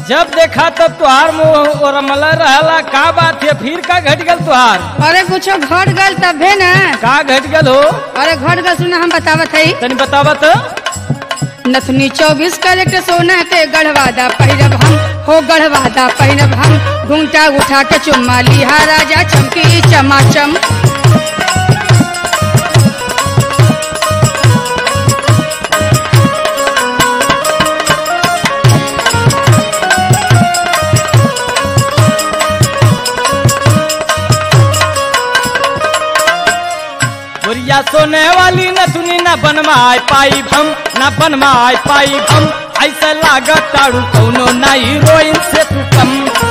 जब देखा तब तुहार मुंह और रमला रहला का बात है फिर का घट गल तुहार अरे कुछो घट गल तबे न का घट गल हो अरे घट गल सुना हम बतावत हई तनी बतावत नथनी चौबीस कैरेट सोना के गढ़वादा पहिरब हम हो गढ़वादा पहिरब हम घूंटा उठा के चुम्मा लिहा राजा चमकी चमाचम बुरिया सोने वाली न तुनी न बनवाए पाई हम न बनवाए पाई हम ऐसा लागत ताड़ू कौनो ना हीरोइन से तू कम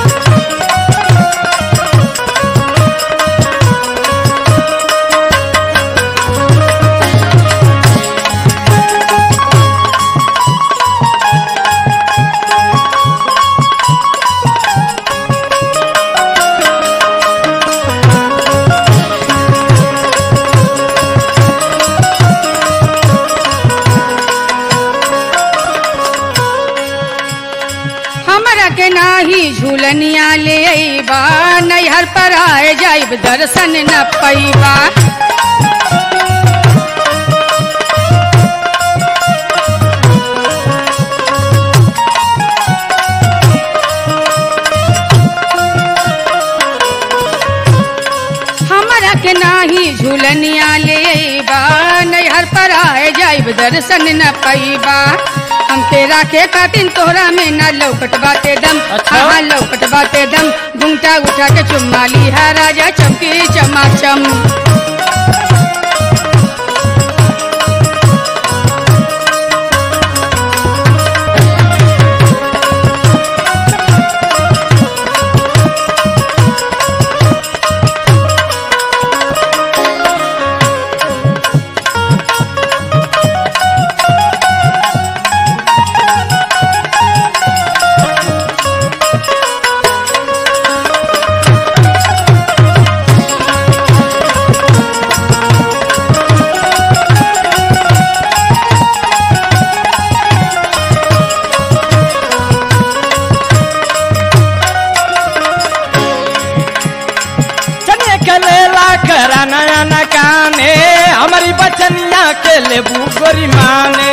हमरा के नाही झूलनिया ले अइबा नैहर पर आए जाइब दर्शन न पैबा हमरा के नाही झूलनिया ले अइबा नैहर पर आए जाइब दर्शन न पैबा हमके राखे खातिन तोहरा में न लौकट बाटे दम अच्छा। हाँ लौकट बाटे दम घुंटा उठा के चुम्मा लिहा राजा चमकी चमाचम चने के लेला करा नया न काने हमारी बचनिया के लेबू गोरी माने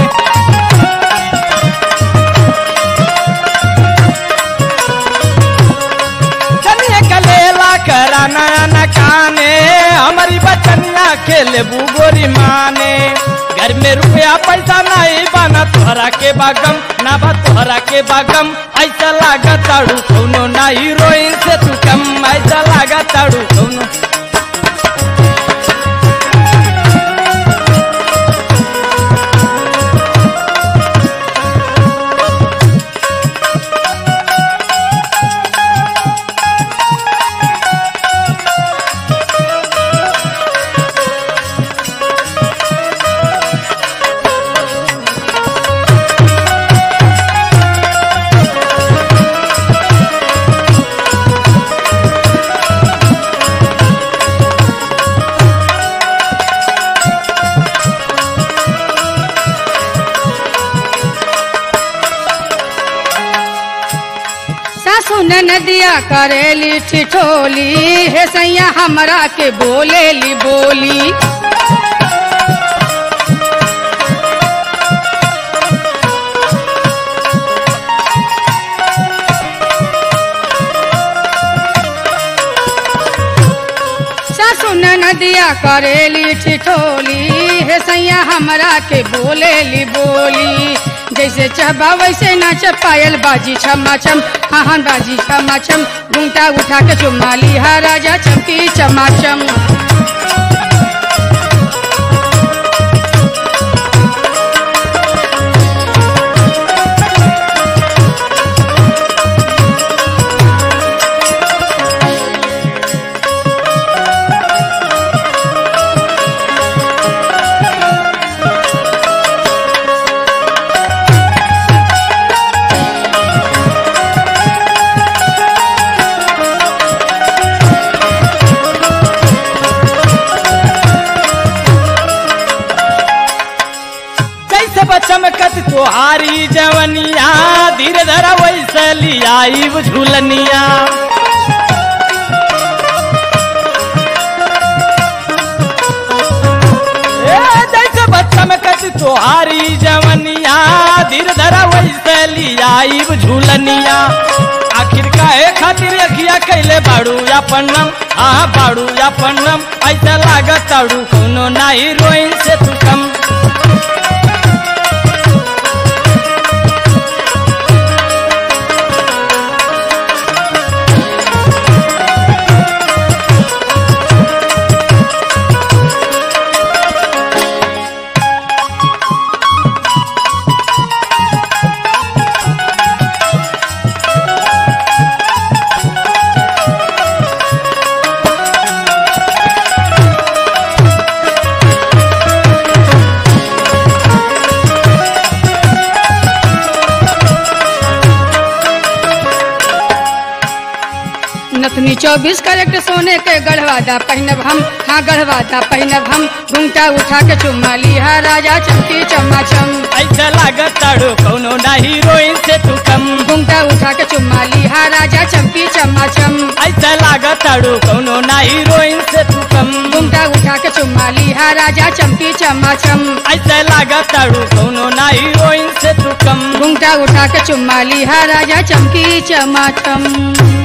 चनिया के लेला करा नया न काने हमारी बचनिया के लेबू गोरी माने घर में रुपया पैसा नहीं बना तोहरा के बागम ना बा तोहरा के बागम ऐसा लागा ताड़ू कौनो ना हीरोइन से तू कम ऐसा लागा ताड़ू कौनो सासू नदिया करेली ठिठोली हे सैया हमरा के बोलेली बोली सासू नदिया करेली ठिठोली हे सैया हमरा के बोलेली बोली जैसे चहबा वैसे नाच पायल बाजी छमा छम हाँ हाँ बाजी छमा छम घूंटा उठा के चुम्मा लिहा राजा चमकी चमाचम चमकत तोहारी जवनिया धीरे धरा वैसे लियाई झूलनिया ए, जैसे चमकत तोहारी जवनिया धीरे धरा वैसे लियाई झूलनिया आखिर काहे खातिर अखिया कैले बाड़ू या पन्नम हाँ बाड़ू या पन्नम ऐसा लागत ताड़ू कोनो ना हीरोइन से तू कम नथनी चौबीस कैरेट सोने के गढ़वादा पहनब हम हाँ गढ़वादा पहनब हम घूंघटा उठा के चुम्मा लिहा राजा चमकी चमाचम ऐसा लागत ताड़ू कोनो ना हीरोइन से तू कम घूंघटा उठा के चुम्मा लिहा राजा चमकी चमाचम ऐसा लागत ताड़ू कोनो ना हीरोइन से तू कम घूंघटा उठा के चुम्मा लिहा राजा चमकी चमाचम ऐसा लागत ताड़ू कोनो ना हीरोइन से तू कम घूंघटा उठा के चुम्मा लिहा राजा चमकी चमाचम